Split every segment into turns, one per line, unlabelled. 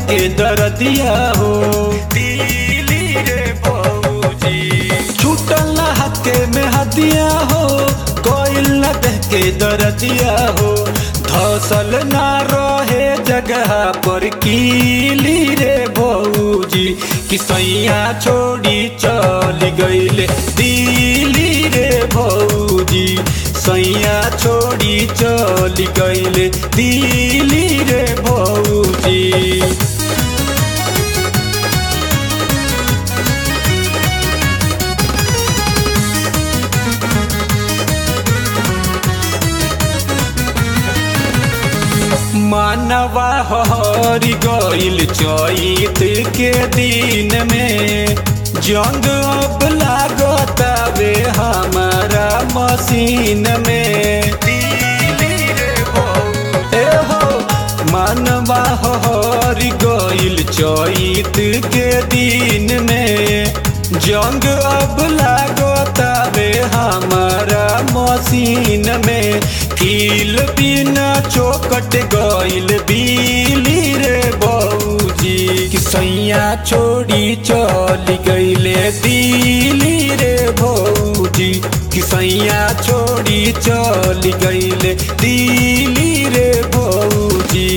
के दरदिया हो
दिली रे भौजी
छूटल ना हके में हदिया हो कोइल न देह के दरदिया हो धसल ना रहे जगह पर कीली रे भौजी कि सैया छोड़ी चल गईले दिली रे भौजी सैया छोड़ी चल गईले दिली रे भौजी मानवा हरी गईल चैत के दिन में जंग अब लागतावे हमारा मशीन में
दिली रे भौजी
ए हो मानवा हरी गईल चैत के दिन में जंग अब लागतावे हमारा मशीन में कील बिना चौकट गईल बिली रे बऊजी कि सैया छोड़ी चली गईले दिली रे भौजी कि सैया छोड़ी चली गईले दिली रे भौजी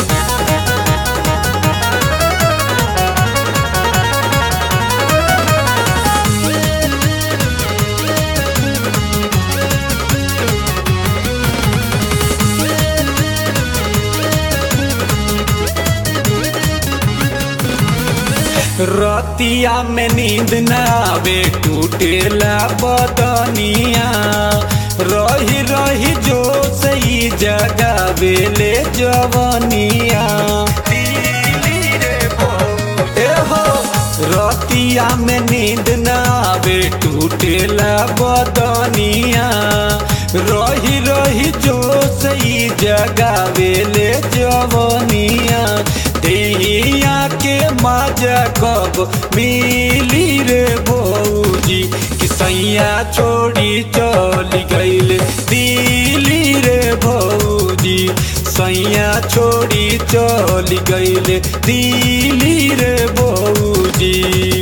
रतिया में नींद न आवे टूटेला बदनिया रही रही जो सही जगावे ले जवनिया
दिली रे भौजी
ए हो रतिया में नींद न आवे टूटेला बदनिया रही रही जो सही जगावे ले जवनिया देहिया के मजा कब मिली रे भौजी कि सैया छोड़ी चली गईल दिली रे भौजी सैया छोड़ी चली गईल दिली रे भौजी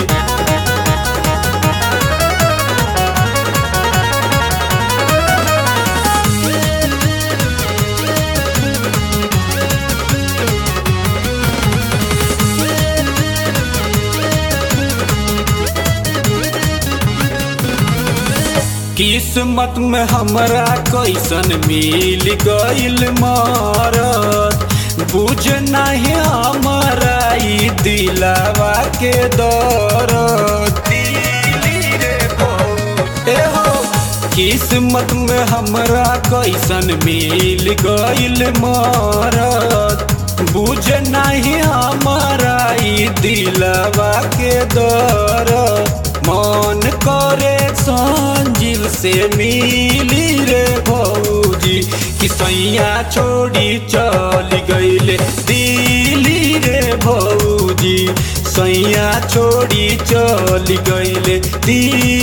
किस्मत में हमरा कैसन मिल गईल मारत बुझ नहीं हमारा ई दिलावा के दरद
दिली रे भौजी
ए हो किस्मत में हमरा कैसन मिल गईल मारत बुझ नहीं हमारा ई दिलवा के दर मन करे संजीव से मिली रे भौजी कि सैया छोड़ी चल गईले दिली रे भौजी सैया छोड़ी चल गईले दिली